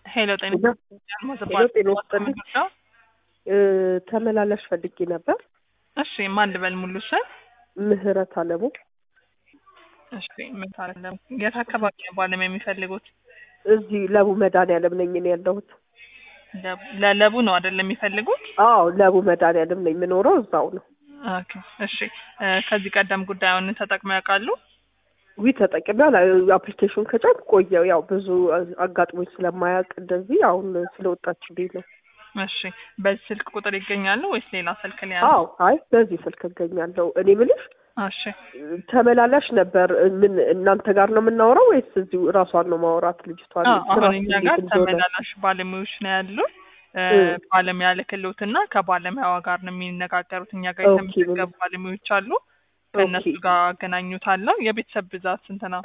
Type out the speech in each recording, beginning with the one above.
ሄሎ ጤና ሄሎ ሄሎ ጤና ይስጥልኝ። እ ተመላላሽ ፈልጌ ነበር። እሺ ማን ልበል ሙሉ ስም? ምህረት አለሙ እሺ ምን ታረለም? የት አካባቢ ነው ባለም የሚፈልጉት? እዚህ ለቡ መድኃኒዓለም ነኝ እኔ ያለሁት። ለቡ- ለለቡ ነው አይደለም የሚፈልጉት? አዎ ለቡ መድኃኒዓለም ነኝ የምኖረው እዛው ነው። ኦኬ እሺ እ ከዚህ ቀደም ጉዳዩን ተጠቅመው ያውቃሉ? ዊ ተጠቅሚያል አፕሊኬሽን ከጫን ቆየው ያው ብዙ አጋጥሞኝ ስለማያውቅ እንደዚህ አሁን ስለወጣችልኝ ነው። እሺ በዚህ ስልክ ቁጥር ይገኛሉ ወይስ ሌላ ስልክ ላይ ያለው? አዎ አይ በዚህ ስልክ እገኛለሁ። እኔ ምልሽ እሺ ተመላላሽ ነበር ምን እናንተ ጋር ነው የምናወራው ወይስ እዚሁ እራሷን ነው ማውራት ልጅቷን? አዎ አሁን ስራስ እኛ እንዴት ጋር እንደሆነ? ተመላላሽ ባለሙያዎች ነው ያሉት። እ እ ባለሙያ ልክሎትና ከባለሙያዋ ጋር ነው የሚነጋገሩት። እኛ ጋር ኦኬ የተመዘገቡ ባለሙያዎች አሉ። ከእነሱ ኦኬ ጋር አገናኙታለሁ። የቤተሰብ ብዛት ስንት ነው?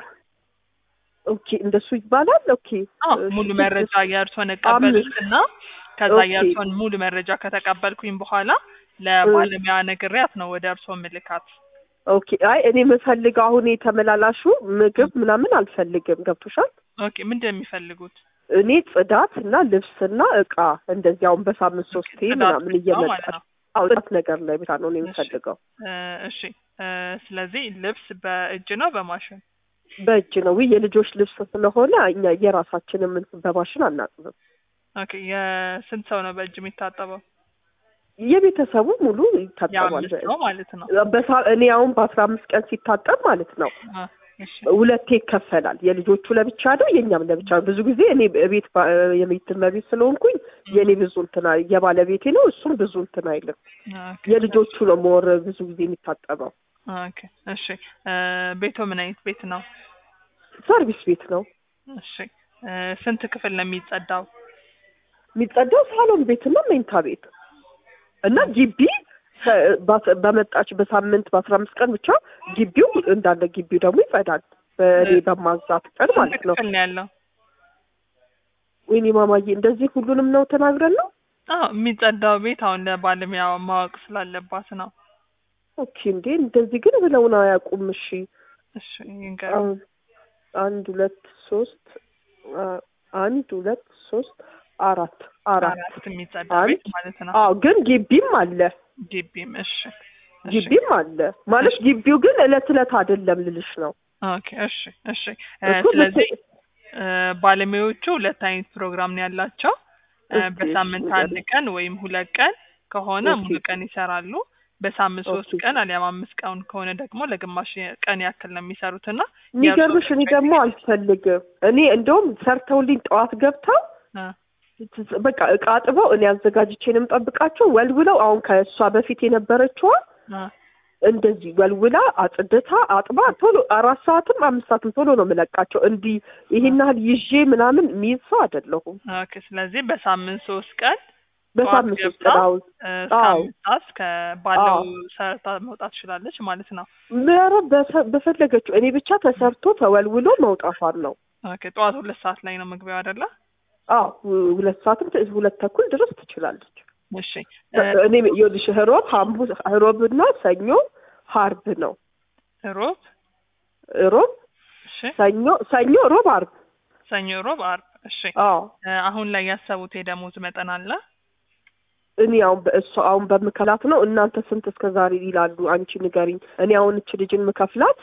ኦኬ እንደሱ ይባላል። ኦኬ አዎ እሺ ሙሉ ስድስት መረጃ የእርሶን አምስት እቀበሉትና ከዛ ኦኬ የእርሶን ሙሉ መረጃ ከተቀበልኩኝ በኋላ እ ለባለሙያ ነግሬያት ነው ወደ እርሶ ምልካት። ኦኬ አይ እኔ የምፈልገው አሁን የተመላላሹ ምግብ ምናምን አልፈልግም። ገብቶሻል? ኦኬ ምንድን ነው የሚፈልጉት? እኔ ጽዳት እና ልብስና እቃ እንደዚህ አሁን በሳምንት ኦኬ ሶስቴ ጽዳት ምናምን ብቻ እየመጣ ማለት ነው። አዎ ጽዳት ነገር ላይ ብቻ ነው እኔ እሺ የምፈልገው። እ እሺ እ ስለዚህ ልብስ በእጅ ነው በማሽን? በእጅ ነው ውይ የልጆች ልብስ ስለሆነ እኛ የራሳችንን ምን በማሽን አናጥብም። ኦኬ የስንት ሰው ነው በእጅ የሚታጠበው? የቤተሰቡ ሙሉ ይታጠባል የአምስት በእጅ። ሰው ማለት ነው። በሳ እኔ አሁን በአስራ አምስት ቀን ሲታጠብ ማለት ነው አ እሺ ሁለቴ ይከፈላል። የልጆቹ ለብቻ ነው፣ የእኛም ለብቻ ነው። ብዙ ጊዜ እኔ ቤት የቤት እመቤት ስለሆንኩኝ የእኔ ብዙ እንትን አይ- የባለቤቴ ነው፣ እሱም ብዙ እንትን አይልም። ኦኬ የልጆቹ ነው ሞር ብዙ ጊዜ የሚታጠበው። ኦኬ እሺ እ ቤቶ ምን አይነት ቤት ነው? ሰርቪስ ቤት ነው እሺ እ ስንት ክፍል ነው የሚጸዳው? የሚጸዳው፣ ሳሎን ቤትና መኝታ ቤት እና ግቢ ከ- ባስ- በመጣች በሳምንት በአስራ አምስት ቀን ብቻ ግቢው እንዳለ ግቢው ደግሞ ይጸዳል። በእኔ እ በማዛት ቀን ስንት ማለት ነው። ክፍል ነው ያለው? ወይኔ ማማዬ እንደዚህ ሁሉንም ነው ተናግረን ነው። አዎ የሚጸዳው ቤት አሁን ለባለሙያው ማወቅ ስላለባት ነው። ኦኬ እንዴ እንደዚህ ግን ብለውን አያውቁም። እሺ እሺ ይንገሩ። አሁን አንድ ሁለት ሶስት አ- አንድ ሁለት ሶስት አራት አራት አራት የሚጸዳ አንድ ቤት ማለት ነው። አዎ ግን ግቢም አለ ግቢም እሺ እሺ ግቢም አለ ማለት እሺ ግቢው ግን እለት እለት አይደለም ልልሽ ነው ኦኬ እሺ እሺ እ እኮ ስለዚህ ልት እ ባለሙያዎቹ ሁለት አይነት ፕሮግራም ነው ያላቸው። እ እስኪ እሺ በሳምንት አንድ ንገሪኝ ቀን ወይም ሁለት ቀን ከሆነ ኦኬ ሙሉ ቀን ይሰራሉ። በሳምንት ሶስት ኦኬ ቀን አሊያም አምስት ቀን ከሆነ ደግሞ ለግማሽ ቀን ያክል ነው የሚሰሩት እና የእርሶ የሚገርምሽ እኔ ምርጫ ደግሞ ይለያል። አልፈልግም እኔ እንደውም ሰርተውልኝ ጠዋት ገብተው እ ት- በቃ እቃ አጥበው እኔ አዘጋጅቼ ነው የምጠብቃቸው ወልውለው አሁን ከእሷ በፊት የነበረችዋ እ እንደዚህ ወልውላ አጽድታ አጥባ ቶሎ አራት ሰዓትም አምስት ሰዓትም ቶሎ ነው የምለቃቸው። እንዲህ እ ይሄን ያህል ይዤ ምናምን የሚይዝ ሰው አይደለሁም። ኦኬ ስለዚህ በሳምንት ሶስት ቀን ጠዋት በሳምንት ሶስት ገብታ ቀን አሁን እ እስከ አዎ አምስት ሰዓት እስከ ባለው አዎ ሰርታ መውጣት ትችላለች ማለት ነው። ኧረ በሰ- በፈለገችው እኔ ብቻ ተሰርቶ ተወልውሎ መውጣቷን ነው። ኦኬ ጠዋት ሁለት ሰዓት ላይ ነው መግቢያው አይደለ? አዎ ሁ- ሁለት ሰዓትም ት- ሁለት ተኩል ድረስ ትችላለች። እሺ እ በ- እኔ ይኸውልሽ ሮብ ሐሙስ ሮብና ሰኞ ሀርብ ነው። ሮብ ሮብ እሺ ሰኞ ሰኞ ሮብ አርብ ሰኞ፣ ሮብ፣ አርብ። እሺ አዎ እ አሁን ላይ ያሰቡት የደሞዝ መጠን አለ? እኔ አሁን በእሷ አሁን በምከላት ነው። እናንተ ስንት እስከ ዛሬ ይላሉ? አንቺ ንገሪኝ። እኔ አሁን እች ልጅን ምከፍላት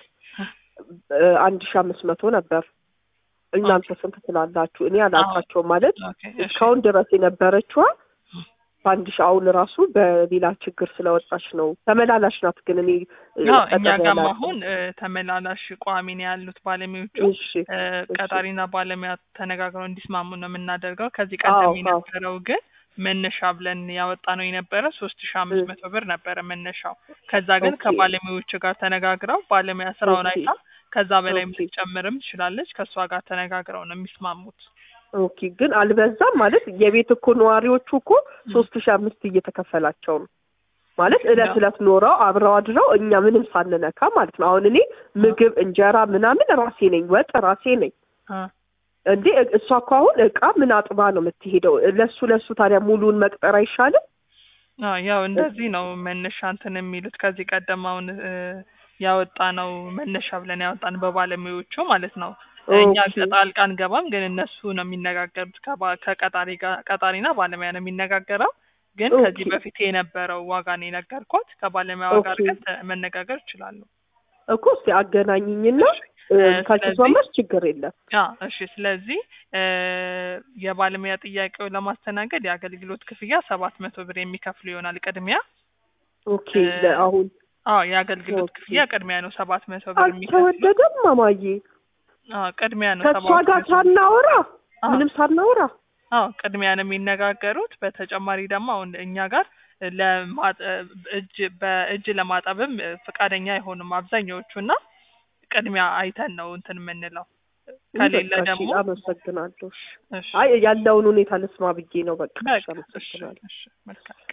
እ አንድ ሺ አምስት መቶ ነበር። ኦኬ እናንተ ስንት ትላላችሁ? እኔ አሁን አላውቃቸውም ማለት ኦኬ እሺ እስካሁን ድረስ የነበረችዋ በአንድ ሺ አሁን ራሱ በሌላ ችግር ስለወጣች ነው። ተመላላሽ ናት ግን እኔ እ አዎ እኛ ቀጠሮ ጋም ያላቸው አሁን እ ተመላላሽ ቋሚ ነው ያሉት ባለሙያዎቹ። እሺ እ እሺ ቀጣሪና ባለሙያ ተነጋግረው እንዲስማሙ ነው የምናደርገው። ከዚህ አዎ ቀደም አዎ የነበረው ግን መነሻ ብለን ያወጣ ነው የነበረ ሶስት ሺ እ አምስት መቶ ብር ነበረ መነሻው። ከዛ ግን ኦኬ ከባለሙያዎቹ ጋር ተነጋግረው ባለሙያ ስራውን ኦኬ አይታ ከዛ በላይም ኦኬ ልትጨምርም ትችላለች። ከእሷ ጋር ተነጋግረው ነው የሚስማሙት። ኦኬ ግን አልበዛም ማለት የቤት እኮ ነዋሪዎቹ እኮ እ ሶስት ሺ አምስት እየተከፈላቸው ነው ማለት እለት ያው እለት ኖረው አብረው አድረው እኛ ምንም ሳንነካ ማለት ነው። አሁን እኔ እ ምግብ እንጀራ ምናምን ራሴ ነኝ፣ ወጥ ራሴ ነኝ። እ እንዴ እ- እሷ እኮ አሁን እቃ ምን አጥባ ነው የምትሄደው? ለሱ ለሱ ታዲያ ሙሉን መቅጠር አይሻልም? አዎ ያው እንደዚህ ነው መነሻ እንትን የሚሉት ከዚህ ቀደም አሁን እ ያወጣ ነው መነሻ ብለን ያወጣን በባለሙያዎቹ ማለት ነው። እኛ ኦኬ። ጣልቃ አንገባም፣ ግን እነሱ ነው የሚነጋገሩት ከባ- ከቀጣሪ ጋር ቀጣሪና ባለሙያ ነው የሚነጋገረው። ግን ከዚህ ኦኬ። በፊት የነበረው ዋጋ ነው የነገርኳት። ከባለሙያዋ ጋር ኦኬ። ግን ተ- መነጋገር ይችላሉ። እኮ እስቲ አገናኝኝና እ፣ ስለዚህ- ካልተስማማሽ ችግር የለም። አ እሺ። ስለዚህ እ የባለሙያ ጥያቄውን ለማስተናገድ የአገልግሎት ክፍያ ሰባት መቶ ብር የሚከፍሉ ይሆናል ቅድሚያ። ኦኬ እ፣ ለአሁን አዎ የአገልግሎት ኦኬ። ክፍያ ቅድሚያ ነው ሰባት መቶ ብር የሚከፍሉ። አልተወደደም ማማዬ። አዎ ቅድሚያ ነው ከእሷ ሰባት ጋር መቶ ሳናወራ አዎ ምንም ሳናወራ አዎ ቅድሚያ ነው የሚነጋገሩት። በተጨማሪ ደግሞ አሁን እኛ ጋር ለማጠ እጅ በእጅ ለማጠብም ፈቃደኛ አይሆኑም አብዛኛዎቹ እና ቅድሚያ አይተን ነው እንትን የምንለው። ከሌለ በቃ እሺ፣ ደግሞ አመሰግናለሁ። እሺ። እሺ አይ ያለውን ሁኔታ ልስማ ብዬ ነው። በቃ እሺ፣ በቃ እሺ አመሰግናለሁ። እሺ መልካም